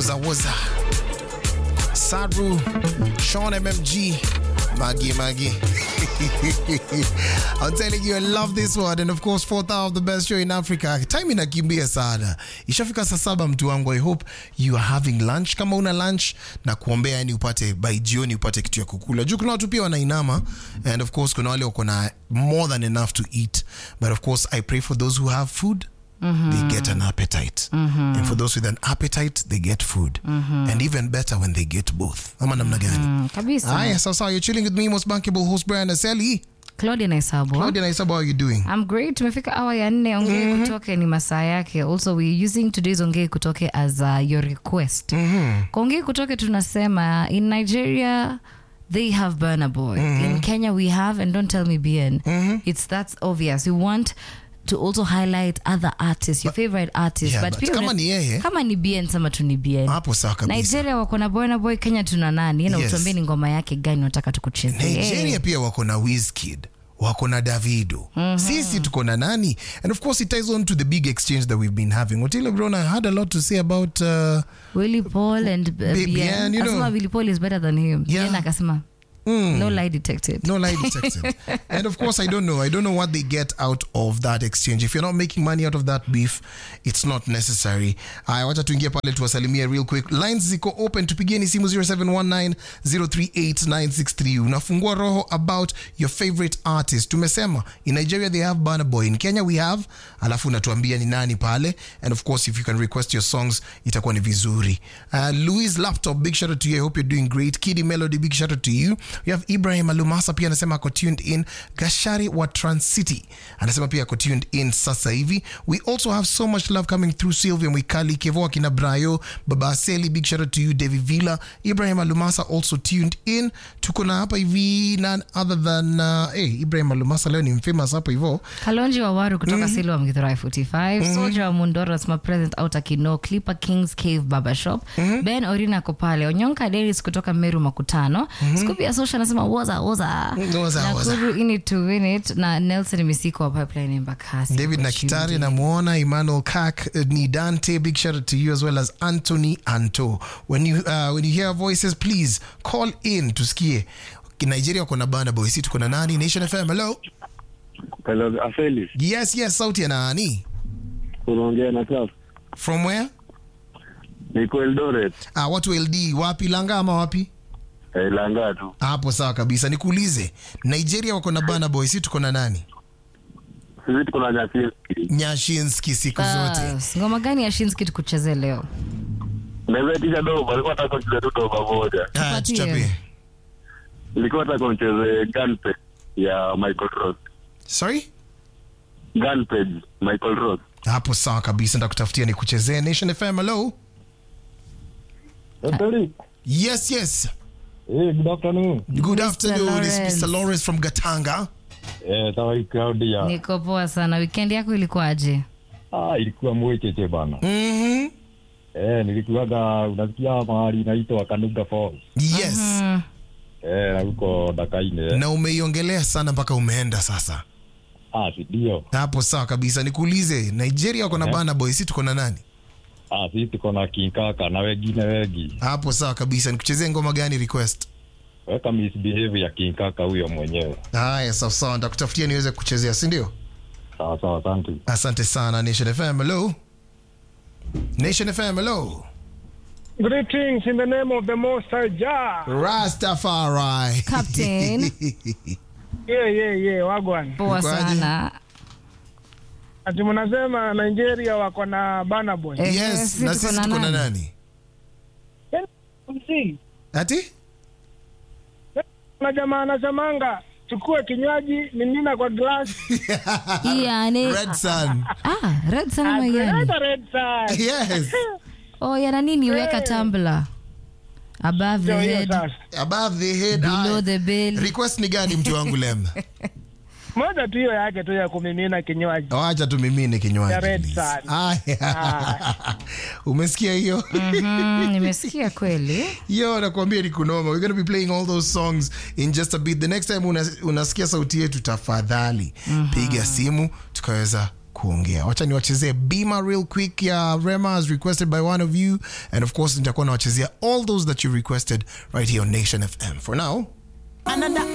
Woza Woza, Sadru, Sean MMG, Maggie Maggie. I'm telling you, I love this one. And of course, fourth hour of the best show in Africa. Time inakimbia sana. Ishafika saa saba mtu wangu. I hope you are having lunch. Kama una lunch na kuombea yani upate by jioni upate kitu ya kukula. Juu kuna watu pia wanainama and of course kuna wale wako na more than enough to eat. But of course, I pray for those who have food. They get an appetite. And for those with an appetite, they get food. And even better when they get both. Ama namna gani? Mm, kabisa Haya, sasa you're chilling with me, most bankable host Brian Aseli. claudia naisabwa Claudia Naisaba, how are you doing? I'm great. Tumefika awa ya nne. Ongee kutoke ni masaa yake. Also we using today's ongee kutoke as uh, your request. Kwa ongee kutoke tunasema in Nigeria they have Burna Boy. In Kenya we have and don't tell me BN. It's that's obvious. We want to also highlight other artists, your favorite artists. Yeah, but but pia kama una- ni yeye- kama ni BN sema tu ni BN. Hapo sawa kabisa. Nigeria wako na Burna Boy, Kenya tuna nani? Na Yes. utuambie ni ngoma yake gani unataka tukuchezee. Nigeria pia wako na Wizkid wako na Davido sisi tuko na nani and of course it ties on to the big exchange that we've been having Otile Brown had a lot to say about uh, Willie Paul and uh, Bi- Bien. Bien, you know. Asema Willie Paul is better than him. Yeah. Bien akasema no lie detected. no lie detected and of course I don't know I don't know what they get out of that exchange if you're not making money out of that beef it's not necessary haya wacha tuingie pale tuwasalimie real quick lines ziko open tupigieni simu 0719038963 unafungua roho about your favorite artist tumesema in Nigeria they have Burna Boy in Kenya we have alafu unatuambia ni nani pale and of course if you can request your songs itakuwa ni vizuri uh, Louis Laptop big shout out to you I hope you're doing great Kidi Melody big shout out to you we have Ibrahim Alumasa pia anasema ako tuned in Gashari wa Trans City anasema pia ako tuned in sasa hivi we also have so much love coming through Sylvia Mwikali Kevo akina Brayo Baba Aseli big shout out to you David Villa Ibrahim Alumasa also tuned in tuko na hapa hivi none other than uh, hey, Ibrahim Alumasa leo ni mfamous hapa hivyo Kalonji wa Waru kutoka mm Silwa Mgithurai 45. Soldier wa Mundoro anasema present out Akino. Clipper Kings Cave Barber Shop. Ben Orina ako pale. Onyonka Dennis kutoka Meru Makutano. Scoopy ya Social anasema woza woza. Woza, woza. Nakuru in it to win it na Nelson Misiko wa Pipeline Embakasi. David Ako Nakitari tuned in. namuona Emmanuel Kak uh, ni Dante big shout out to you as well as Anthony Anto when you uh, when you hear voices please call in tusikie Nigeria wako na Burna Boy si tuko na nani Nation FM hello Hello, Afeli, yes yes sauti ya nani unaongea na Claus. from where Niko Eldoret, ah watu LD wapi Langa ama wapi eh, Langa tu. hapo sawa kabisa nikuulize Nigeria wako na Burna Boy si tuko na nani Sisi tuko na Nyasinski. Nyashinski siku zote Bas, ngoma gani ya Shinski tukuchezee leo? Naweza tisha doba, alikuwa nataka kucheza tu doba moja. ah Tupatie. tuchapie Nilikuwa nataka nicheze Gunpage ya Michael Ross. sorry Gunpage, Michael Ross. hapo sawa kabisa ndakutafutia nikuchezee Nation FM hello Afeli, yes yes eh, good afternoon. Good Mr. afternoon, it's Lawrence. Mr. Lawrence from Gatanga. Eh, sawa Claudia. Niko poa sana. Weekend yako ilikuwaje? Ah, ilikuwa mwecheche bana. Mm-hmm. Eh, nilikuwaga unasikia mahali inaitwa Kanuga Falls. Yes. Mm. Eh, na huko Dakaine. Na umeiongelea sana mpaka umeenda sasa. Ah, si ndio. Hapo sawa kabisa. Nikuulize, Nigeria wako na Eh. Burna Boy, si tuko na nani? Ah, sisi tuko na Kinkaka na wengine wengi. Hapo sawa kabisa. Nikuchezee ngoma gani request? Weka misbehave ya Kinkaka huyo mwenyewe. Haya, sawa sawa, nitakutafutia niweze kuchezea, si ndio? Sawa sawa, asante. Asante sana Nation FM. Hello. Nation FM. Hello. Greetings in the name of the Most High Jah. Rastafari. Captain. Yeah, yeah, yeah, wagwan. Poa Ukoaje? sana. Ati mnasema Nigeria wako na Burna Boy. Eh, yes, sisi na tuko sisi na tuko na nani? nani? MC, Ati? kuna jamaa anasemanga chukue kinywaji mimina kwa glass. Yani, Red Sun. ah, red sana mayani. Akuleta red side. Yes. Oh, yana nini weka Hey. tumbler. Above the Ndio hiyo head, sasa. Above the head. below Aya. the belly. Request ni gani mtu wangu lem? Moja tu hiyo yake tu ya kumimina kinywaji. Wacha tumimine kinywaji. Ya Red please. Sun. Aya. Umesikia hiyo? Mhm, nimesikia kweli. Yo, nakwambia ni kunoma. We're going to be playing all those songs in just a bit. The next time una, unasikia sauti yetu tafadhali piga simu tukaweza kuongea wacha niwachezee bima real quick ya rema as requested by one of you and of course nitakuwa nawachezea all those that you requested right here on nation fm for now